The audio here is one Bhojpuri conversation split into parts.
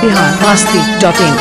बिहार मस्ती डॉट इन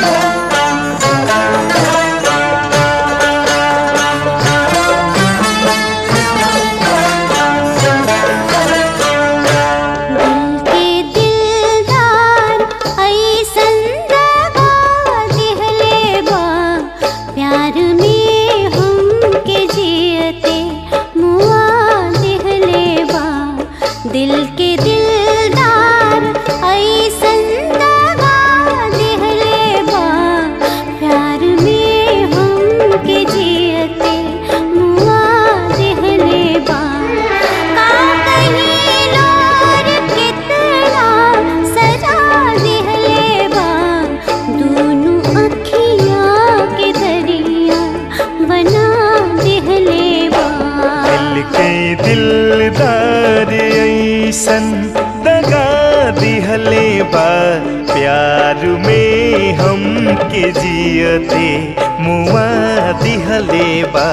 दिल के दिलदार ऐसन दगा दिहले बा प्यार में हमके जियते मुआ दिहले बा दिल के दिलदार ऐसन दगा दिहले बा प्यार में हमके जियते मुआ दिहले बा का कहीं लोर कितना सजा दिहले बा दोनों अखियाँ के दरिया बना दिहले बा दिल के दिलदार ऐसन दगा दिहले बा प्यार में हम के जियते मुआ दिहले बा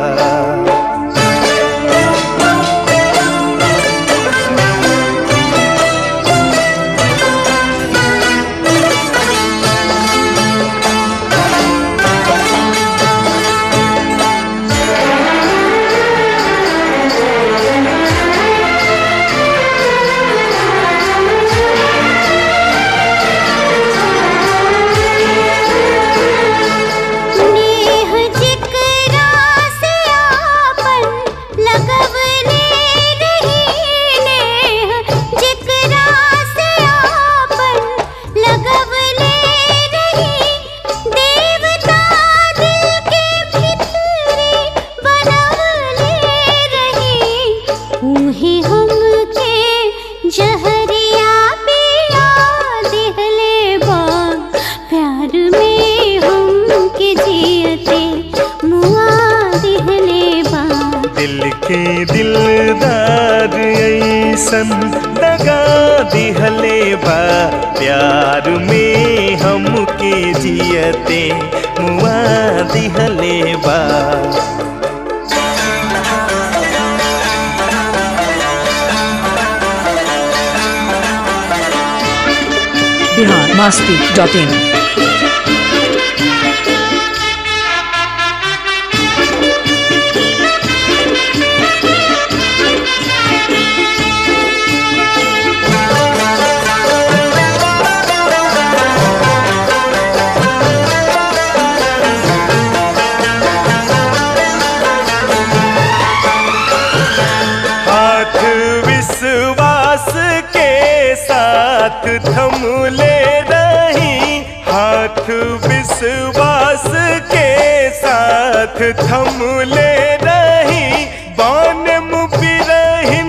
नेह जिकरा से आपन लगवले रही नेह जिकरा से आपन लगवले रही देवता दिल के भितरे बनवले रही उहे हमके जहरिया पिया दिहले बा प्यार में हमके जियते मुआ दिहले बा दिल के दिलदार ऐसन दगा दिहले बा प्यार में हम के जियते मुआ दिहले बा बिहार मस्ती डॉट इन हाथ विश्वास के साथ थम ले रही हाथ विश्वास के साथ थम ले रही बान मुबिरहिन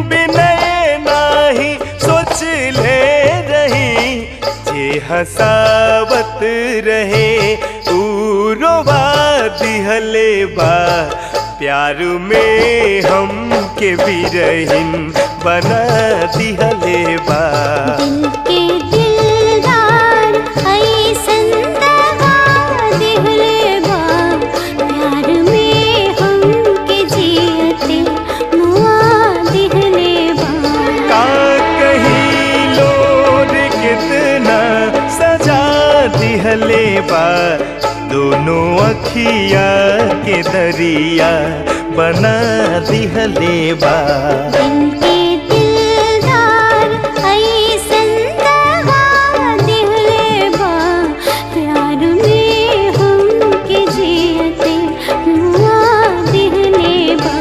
बिनय नाही सोच ले रही जे हसावत रहे ऊ रोवा दिहले बा प्यार में हम के बिरहिन बना दिहले बा दिल के दिलदार ऐसन दगा दिहले बा प्यार में हमके जियते मुआ दिहले बा का कहीं लोर कितना सजा दिहले बा दोनों अखिया के दरिया बना दिहले बा दिल के दिलदार ऐसन दगा दिहले बा प्यार में हमके जियते मुआ दिहले बा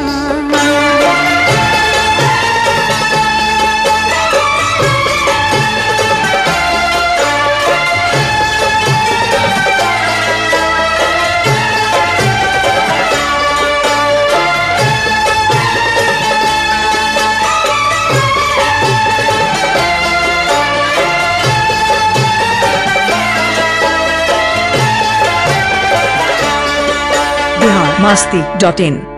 बिहार मस्ती डॉट इन